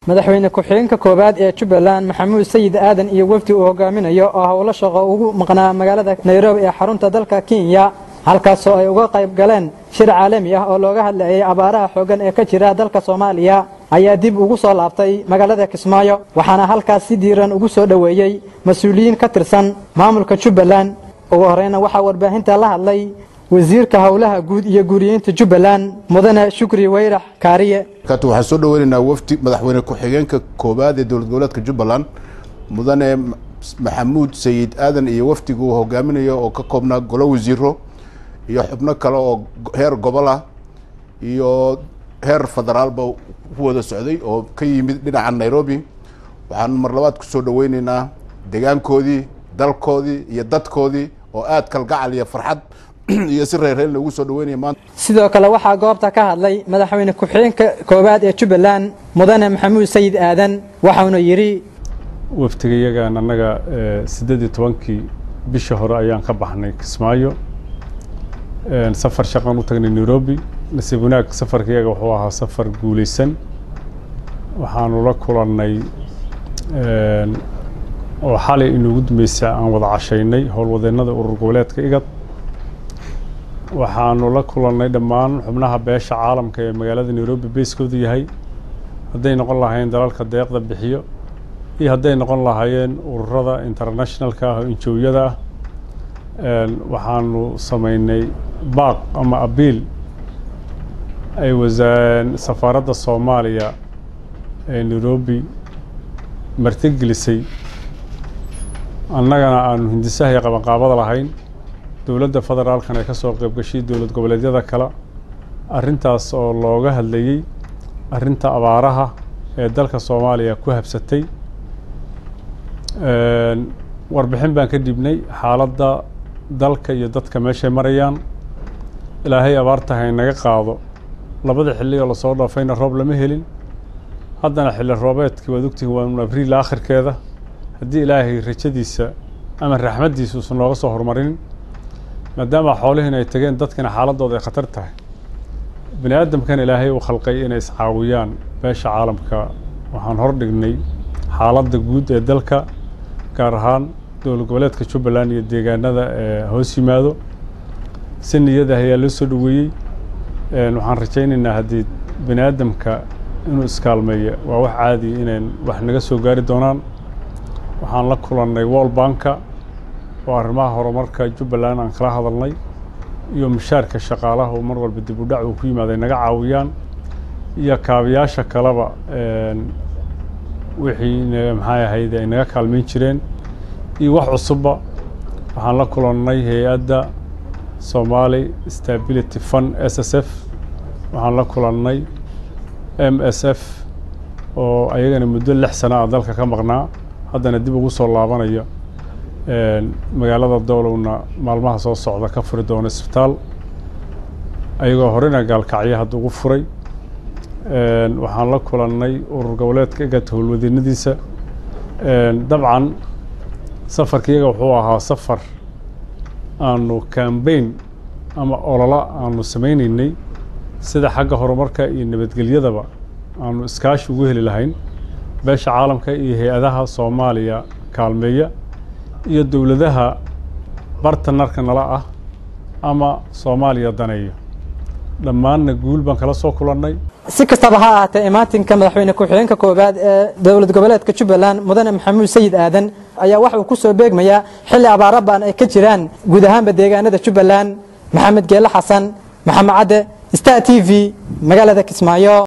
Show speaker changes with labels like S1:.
S1: madaxweyne ku-xigeenka koowaad ee jubbaland maxamuud sayid aadan iyo wefdi uu hogaaminayo oo howlo shaqo ugu maqnaa magaalada nairobi ee xarunta dalka kenya halkaasoo ay uga qayb galeen shir caalami ah oo looga hadlayay abaaraha xooggan ee ka jira dalka soomaaliya ayaa dib ugu soo laabtay magaalada kismaayo waxaana halkaas si diiran ugu soo dhoweeyey mas-uuliyiin ka tirsan maamulka jubbaland ugu horeyna waxaa warbaahinta la hadlay wasiirka howlaha guud iyo guuriyeynta jubbaland mudane shukri weyrax kaariye
S2: waxaan soo dhaweynaynaa wafdi madaxweyne ku-xigeenka koowaad ee dowlad goboleedka jubbaland mudane maxamuud sayid aadan iyo wafdiga uu hogaaminayo oo ka koobnaa golo wasiiro iyo xubno kale oo heer gobol ah iyo heer federaalba ku wada socday oo ka yimid dhinaca nairobi waxaan mar labaad kusoo dhaweyneynaa degaankoodii dalkoodii iyo dadkoodii oo aada kalgacal iyo farxad iyo si reerreen loogu soo dhaweynaya maanta
S1: sidoo kale waxaa goobta ka hadlay madaxweyne ku-xigeenka koowaad ee jubbaland mudane maxamuud sayid aadan waxauna yidhi
S3: waftiga iyagaan annaga siddeed iyo tobankii bisha hore ayaan ka baxnay kismaayo safar shaqaan u tagnay nairobi nasiib wanaag safarka iyaga wuxuu ahaa safar guulaysan waxaanu la kulannay oo xalay inuugu dambeysay aan wada cashaynay howlwadeennada urur goboleedka igad waxaanu la kulannay dhammaan xubnaha beesha caalamka ee magaalada nairobi beyskoodu yahay hadday noqon lahaayeen dalalka deeqda bixiyo iyo hadday noqon lahaayeen ururada internationalka ah oo injoowyada ah waxaanu samaynay baaq ama abiil ay wasaan safaaradda soomaaliya ee nairobi martigelisay annagana aanu hindisaha iyo qabanqaabada lahayn dowladda federaalkan ay ka soo qayb gashay dowlad goboleedyada kale arrintaas oo looga hadlayey arrinta abaaraha ee dalka soomaaliya ku habsatay warbixin baan ka dhibnay xaaladda dalka iyo dadka meeshay marayaan ilaahay abaarta hay naga qaado labada xilli oo lasoo dhaafayna roob lama helin haddana xilli roobeedkii waad ogtihin waa abriil aakhirkeeda haddii ilaahay rajadiisa ama raxmaddiisa uusan nooga soo horumarinin maadaama xoolihiin ay tageen dadkina xaaladooda ay khatar tahay bini aadamkan ilaahay uu khalqay inay iscaawiyaan beesha caalamka waxaan hordhignay xaaladda guud ee dalka gaar ahaan dowlad goboleedka jubbaland iyo deegaanada ee hoos yimaado si niyada ayaa loo soo dhaweeyey waxaan rajaynaynaa haddii bini aadamka inuu iskaalmeeyo waa wax caadiya inayn wax naga soo gaari doonaan waxaan la kulannay wall banka oo arrimaha horumarka jubbaland aan kala hadalnay iyo mushaarka shaqaalaha oo mar walba dib u dhac uu ku yimaaday naga caawiyaan iyo kaabayaasha kaleba wixii maxay ahayd ay naga kaalmayn jireen iyo wax cusubba waxaan la kulannay hay-adda somali stability fund s s f waxaan la kulannay m s f oo ayagana muddo lix sana ah dalka ka maqnaa haddana dib ugu soo laabanayo magaalada dowlowna maalmaha soo socda ka furi doono isbitaal ayagoo horena gaalkacyo hadda ugu furay waxaan la kulannay urur goboleedka egat howlwadeennadiisa dabcan safarka iyaga wuxuu ahaa safar aanu cambain ama olola aanu samaynaynay sida xagga horumarka iyo nabadgelyadaba aanu iskaashi ugu heli lahayn beesha caalamka iyo hay-adaha soomaaliya kaalmeeya iyo dowladaha bartanarka nala ah ama soomaaliya daneeyo dhammaanna guul baan kala soo kulannay
S1: si kastaba ha ahaatee imaatinka madaxweyne ku-xigeenka koowaad ee dowlad goboleedka jubbaland mudane maxamuud sayid aadan ayaa waxa uu ku soo beegmayaa xilli abaara baan ay ka jiraan guud ahaanba deegaanada jubbaland maxamed geele xasan maxamed cadde star t v magaalada kismaayo